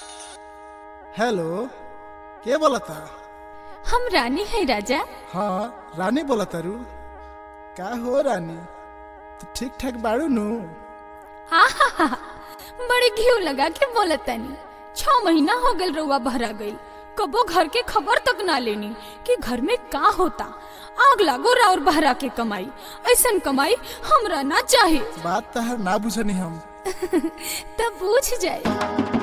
hello के बोलता हम रानी है राजा हाँ रानी बोलता रू का हो रानी तो ठीक ठाक बाड़ू नु आहा बड़े घीव लगा के बोलतानी छ महीना हो गल रउआ भरा गई कबो घर के खबर तक ना लेनी कि घर में का होता आग लागो राउर बहरा के कमाई ऐसन कमाई हमरा ना चाहे बात तहर ना बुझनी हम तब पूछ जाए